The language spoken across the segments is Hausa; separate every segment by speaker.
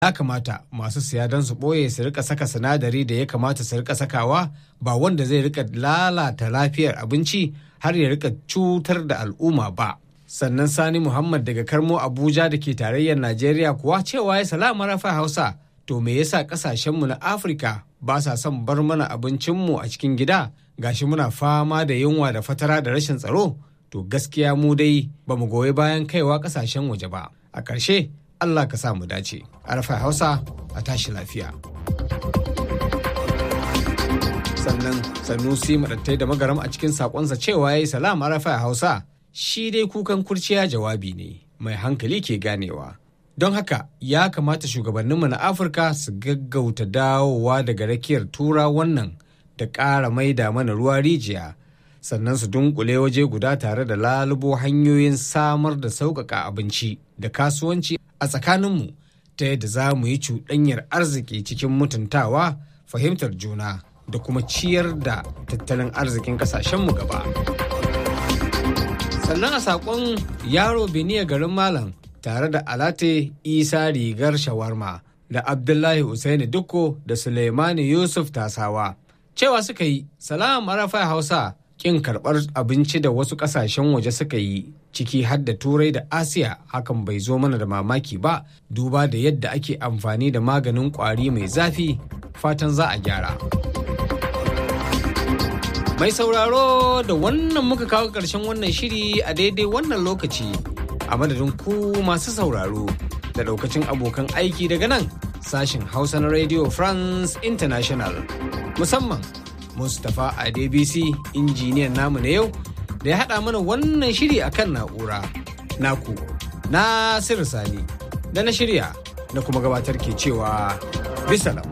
Speaker 1: ya kamata masu siya don su ɓoye su rika saka sinadari da ya kamata su rika sakawa ba wanda zai rika lalata lafiyar abinci har ya rika cutar da al'umma ba. Sannan Sani Muhammad daga Karmo Abuja da ke tarayyar Najeriya kuwa cewa ya salama rafa Hausa to me yasa kasashenmu na Afirka ba sa son bar mana abincinmu a cikin gida gashi muna fama da yunwa da fatara da rashin tsaro to gaskiya mu dai ba mu goyi bayan kaiwa kasashen waje ba. A ƙarshe Allah ka sa mu dace. Arfa Hausa a tashi lafiya. Sannan Sanusi maɗattai da magaram a cikin saƙonsa cewa ya yi salam Arfa Hausa shi dai kukan kurciya jawabi ne mai hankali ke ganewa. Don haka ya kamata shugabanninmu na Afirka su gaggauta dawowa daga rakiyar tura wannan da ƙara maida mana ruwa rijiya. sannan su dunkule waje guda tare da lalubo hanyoyin samar da sauƙaƙa abinci da kasuwanci a tsakaninmu ta yadda za mu yi cuɗanyar arziki cikin mutuntawa fahimtar juna da kuma ciyar da tattalin arzikin ƙasashenmu gaba. sannan a saƙon yaro beniya garin malam tare da alate isa rigar shawarma da abdullahi usaini dukko da suleimani yusuf tasawa cewa suka yi salam arafa hausa kin karɓar abinci da wasu ƙasashen waje suka yi ciki har da turai da asiya hakan bai zo mana da mamaki ba duba da yadda ake amfani da maganin ƙwari mai zafi fatan za a gyara mai sauraro da wannan muka kawo ƙarshen wannan shiri a daidai wannan lokaci a madadin ku masu sauraro da ɗaukacin abokan aiki daga nan sashin hausa na radio france international musamman Mustapha Adebisi injiniyan namu na yau da ya haɗa mana wannan shiri akan na'ura. Naku, Nasiru Sani, da na shirya na kuma gabatar ke cewa bisalam.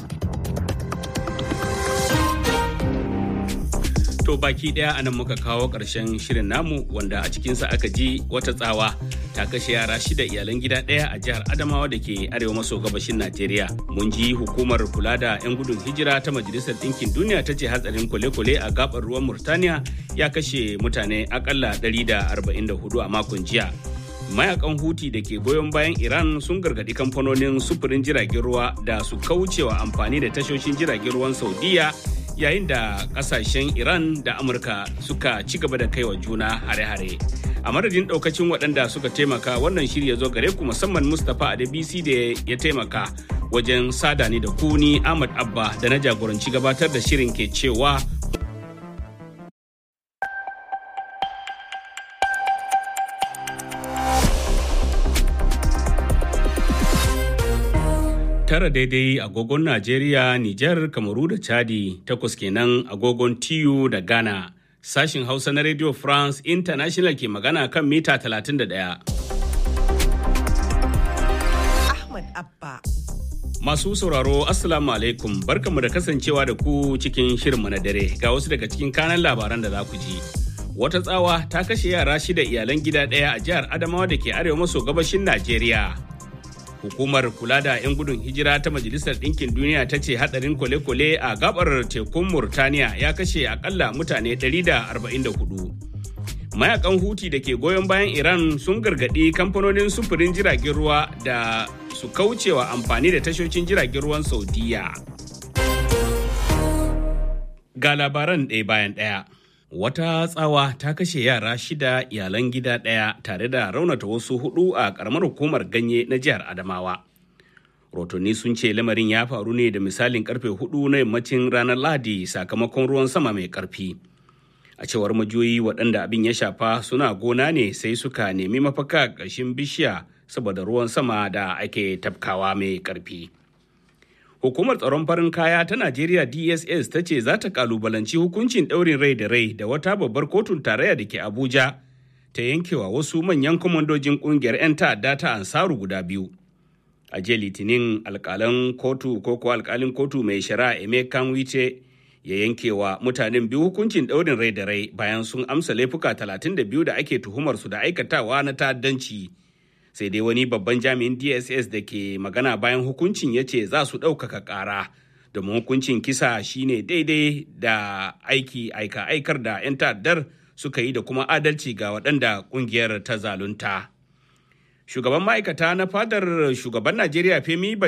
Speaker 2: To baki ɗaya anan muka kawo ƙarshen shirin namu wanda a cikinsa aka ji wata tsawa ta kashe yara shida iyalan gida ɗaya a jihar Adamawa da ke arewa maso gabashin Najeriya. Mun ji hukumar kula da 'yan gudun hijira ta Majalisar Ɗinkin Duniya ta ce hatsarin kwale-kwale a gabar ruwan Murtaniya ya kashe mutane akalla 144 a makon jiya. Mayakan Huti da ke goyon bayan Iran sun gargaɗi kamfanonin sufurin jiragen ruwa da su kaucewa amfani da tashoshin jiragen ruwan Saudiya yayin da kasashen iran da amurka suka ci gaba da kaiwa juna hare-hare a madadin daukacin waɗanda suka taimaka wannan shirya zo gare ku musamman mustapha adebisi da ya taimaka wajen sada ni da kuni ahmad abba da na jagoranci gabatar da shirin ke cewa tara daidai agogon Najeriya, Nijar, Kamaru da Chadi, takwas kenan agogon TU da Ghana. Sashin Hausa na Radio France International ke magana kan mita 31.
Speaker 3: Ahmad Abba.
Speaker 2: Masu sauraro Assalamu alaikum barkanmu da kasancewa da ku cikin shirinmu na dare ga wasu daga cikin kanan labaran da za ku ji. Wata tsawa ta kashe yara shida iyalan gida ɗaya a jihar Adamawa da ke arewa maso gabashin Najeriya. hukumar kula da 'yan gudun hijira ta majalisar ɗinkin duniya ta ce hadarin kwale-kwale a gabar tekun murtaniya ya kashe akalla mutane 144 mayakan huti da ke goyon bayan iran sun gargaɗi kamfanonin sufurin jiragen ruwa da su kaucewa amfani da tashoshin jiragen ruwan saudiya ga labaran ɗaya bayan ɗaya wata tsawa ta kashe yara shida iyalan gida ɗaya tare da raunata wasu hudu a ƙaramar hukumar ganye na jihar adamawa rotonni sun ce lamarin ya faru ne da misalin karfe hudu na yammacin ranar lahadi sakamakon ruwan sama mai karfi a cewar majoyi waɗanda abin ya shafa suna gona ne sai suka nemi mafaka ƙarshen bishiya saboda ruwan sama da ake tafkawa mai karfi Hukumar tsaron farin kaya ta Najeriya DSS ta ce za ta kalubalanci hukuncin ɗaurin rai da rai da wata babbar kotun tarayya da ke Abuja ta yankewa wasu manyan kwamandojin ƙungiyar 'yan ta'adda ta Ansaru guda biyu. A jiya Litinin alƙalan kotu ko ko alƙalin kotu mai shari'a Emekan Wice ya yankewa mutanen biyu hukuncin ɗaurin rai da rai bayan sun amsa laifuka 32 da ake tuhumar su da aikatawa na ta'addanci. sai dai wani babban jami'in dss da ke magana bayan hukuncin ya ce za su ɗaukaka ƙara domin hukuncin kisa shine daidai da aiki aika aikar da 'yan ta'addar suka yi da kuma adalci ga waɗanda ƙungiyar ta zalunta Shugaban ma'aikata na fadar shugaban Najeriya Femi